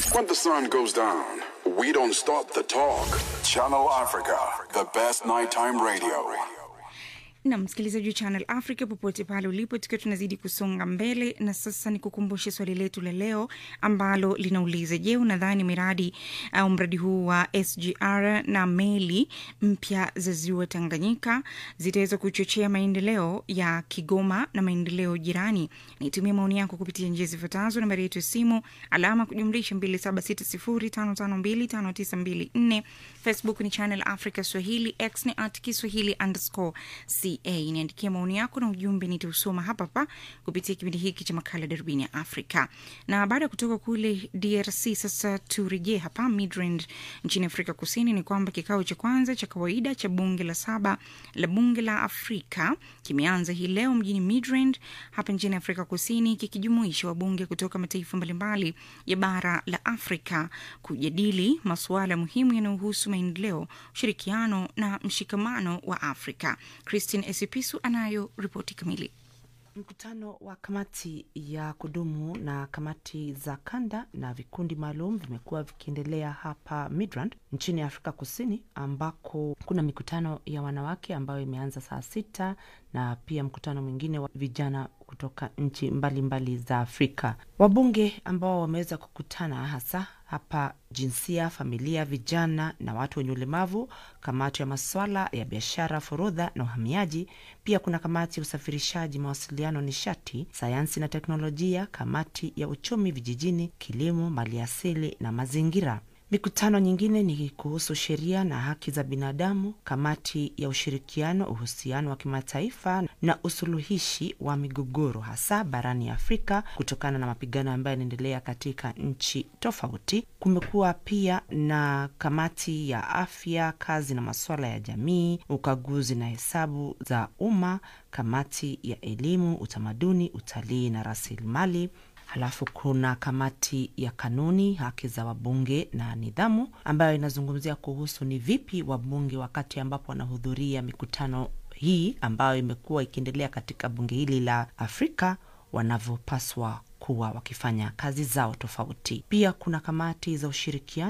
When the sun goes down, we don't stop the talk. Channel Africa, the best nighttime radio. na msikilizaji wa Channel Africa popote pale ulipo, tukiwa tunazidi kusonga mbele, na sasa ni kukumbushe swali letu la leo ambalo linauliza: Je, unadhani miradi au mradi huu wa SGR na meli mpya za ziwa Tanganyika zitaweza kuchochea maendeleo ya Kigoma na maendeleo jirani? Nitumie maoni yako kupitia njia zifuatazo: nambari yetu ya simu alama kujumlisha 2760552594 Facebook ni Channel Africa Swahili, X ni at Kiswahili underscore ca. Niandikia maoni yako na ujumbe, nitausoma hapa hapa kupitia kipindi hiki cha makala Darubini ya Afrika. Na baada ya kutoka kule DRC, sasa turejee hapa Midrand nchini Afrika Kusini. Ni kwamba kikao cha kwanza cha kawaida cha bunge la saba la bunge la Afrika kimeanza hii leo mjini Midrand hapa nchini Afrika Kusini, kikijumuisha wabunge kutoka mataifa mbalimbali ya bara la Afrika kujadili masuala muhimu yanayohusu maendeleo, ushirikiano na mshikamano wa Afrika. Christine Esipisu anayo ripoti kamili. Mkutano wa kamati ya kudumu na kamati za kanda na vikundi maalum vimekuwa vikiendelea hapa Midrand nchini Afrika Kusini, ambako kuna mikutano ya wanawake ambayo imeanza saa sita na pia mkutano mwingine wa vijana kutoka nchi mbalimbali za Afrika. Wabunge ambao wameweza kukutana hasa hapa jinsia, familia, vijana na watu wenye ulemavu, kamati ya maswala ya biashara, forodha na uhamiaji. Pia kuna kamati ya usafirishaji, mawasiliano, nishati, sayansi na teknolojia, kamati ya uchumi vijijini, kilimo, maliasili na mazingira. Mikutano nyingine ni kuhusu sheria na haki za binadamu, kamati ya ushirikiano, uhusiano wa kimataifa na usuluhishi wa migogoro, hasa barani Afrika, kutokana na mapigano ambayo yanaendelea katika nchi tofauti. Kumekuwa pia na kamati ya afya, kazi na masuala ya jamii, ukaguzi na hesabu za umma, kamati ya elimu, utamaduni, utalii na rasilimali Halafu kuna kamati ya kanuni, haki za wabunge na nidhamu, ambayo inazungumzia kuhusu ni vipi wabunge wakati ambapo wanahudhuria mikutano hii ambayo imekuwa ikiendelea katika bunge hili la Afrika wanavyopaswa kuwa wakifanya kazi zao tofauti. Pia kuna kamati za ushirikiano